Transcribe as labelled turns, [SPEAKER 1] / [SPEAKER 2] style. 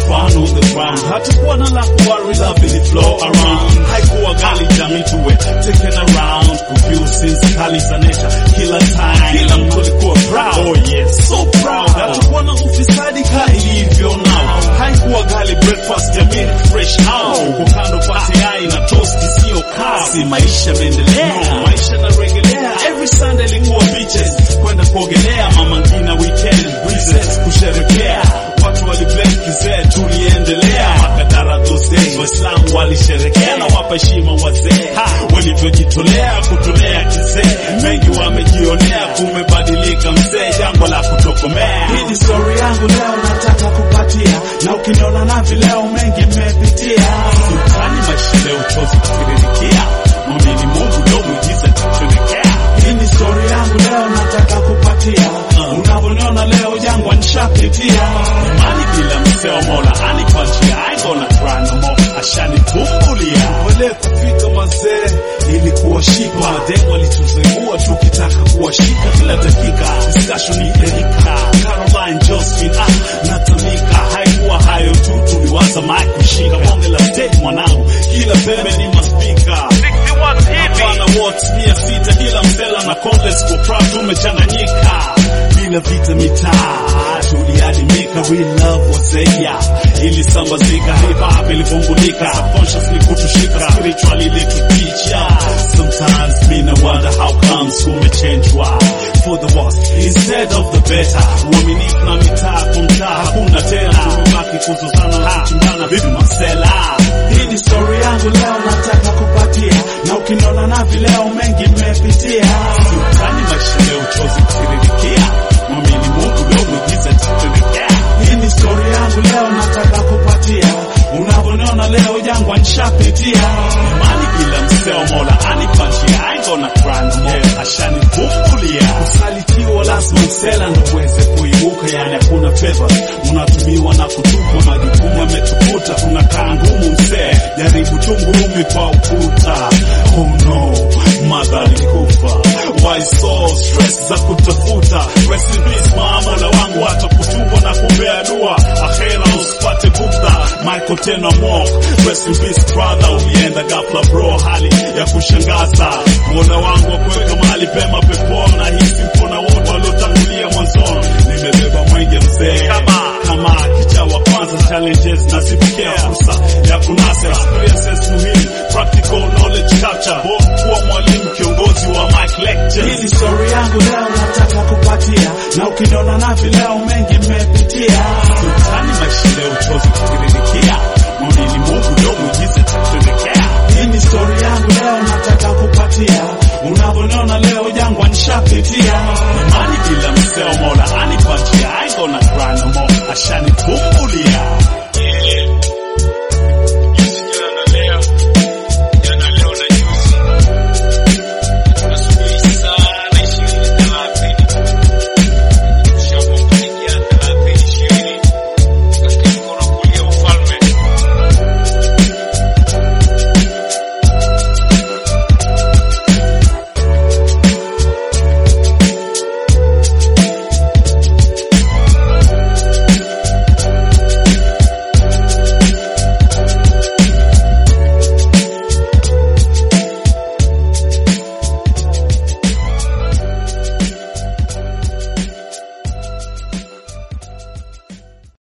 [SPEAKER 1] fun on the ground. Hatukuwa na la kuworry, love ili flow around. Haikuwa gali jamii tuwe taken around. Kuview scenes kali za nature kila time. Kila mtu alikuwa proud. Oh yes, so proud. Hatukuwa na ufisadi ka ilivyo now. Haikuwa gali breakfast ya milk fresh out. Kwa kando pate yai na toast isiyo kavu. Si maisha mendelea. No, maisha na regelea. Every Sunday ilikuwa beaches. Kwenda kuogelea mama ngina weekend breezes kusherekea. Watu waliblame kizee tuliendelea. Makadara those days Waislamu walisherekea na wapa heshima wazee. Walivyojitolea kutolea kizee. Mengi wamejionea kumebadilika mzee jangwa la kutokomea.
[SPEAKER 2] Hii ni story yangu leo nataka kupatia, na ukiniona na vileo mengi mmepitia.
[SPEAKER 1] Sultani maisha leo chozi kutiririkia. Mwamini Mungu leo mwigiza tutuelekea.
[SPEAKER 2] Hii ni story yangu leo nataka kupatia, unavyoniona leo jangwa nishapitia.
[SPEAKER 1] Imani bila mseo mola anipa njia. I ain't gonna cry no more. Ashanitumbulia.
[SPEAKER 2] Wale kufika mazee ilikuwa shipa,
[SPEAKER 1] Mademu walituzengua tukitaka kuwashika kila dakika. Discussion ni Erika, Caroline, Josephine, ah, natamika. Haikuwa hayo tu, tuliwaza mic kushika bonge la stage mwanangu, kila pembe ni maspika Hapana watts mia sita kila msela na complex kwa proud tumechanganyika bila vita mitaa tuliadimika real love wazeya ilisambazika hip hop ilivumbulika subconsciously kutushika spiritually ilitupicha sometimes me no wonder how comes kumechangewa for the worse instead of the better uaminifu na mitaa kwa mtaa hakuna tena tumebaki kuzozana na kuchimbana vipi masela
[SPEAKER 2] hii ni story yangu leo nataka kupatia, na ukiniona na vileo mengi mmepitia.
[SPEAKER 1] Sultani maisha leo chozi kutiririkia mwamini Mungu leo mwigiza tutuelekea
[SPEAKER 2] Hii ni story yangu leo nataka kupatia, unavyoniona leo jangwa nishapitia.
[SPEAKER 1] imani bila mseo mola anipa njia I ain't gonna cry no more ashanivumbulia kusalitiwa lazima msela ndo uweze kuibuka yani hakuna favor unatumiwa na kutupwa majukumu yametukuta tunakaa ngumu msee jaribu tu ngumi kwa ukuta oh no mother alikufa why so stress za kutafuta rest in peace mama mola wangu hata kutubwa na kumbea dua akhera usipate bugdha Michael tena Mock rest in peace brother ulienda ghafla bro hali ya kushangaza mola wangu wa kuweka mahali pema peponi na hisi mkono wote waliotangulia mwanzoni nimebeba mwenge mzee kama kama kicha wa kwanza challenges na sipokea fursa ya kunasa experiences muhimu practical knowledge capture both kuwa mwalimu kiongozi wa mic lectures
[SPEAKER 2] Hii ni story yangu leo nataka kupatia, na ukiniona na vileo mengi mmepitia.
[SPEAKER 1] Sultani maisha leo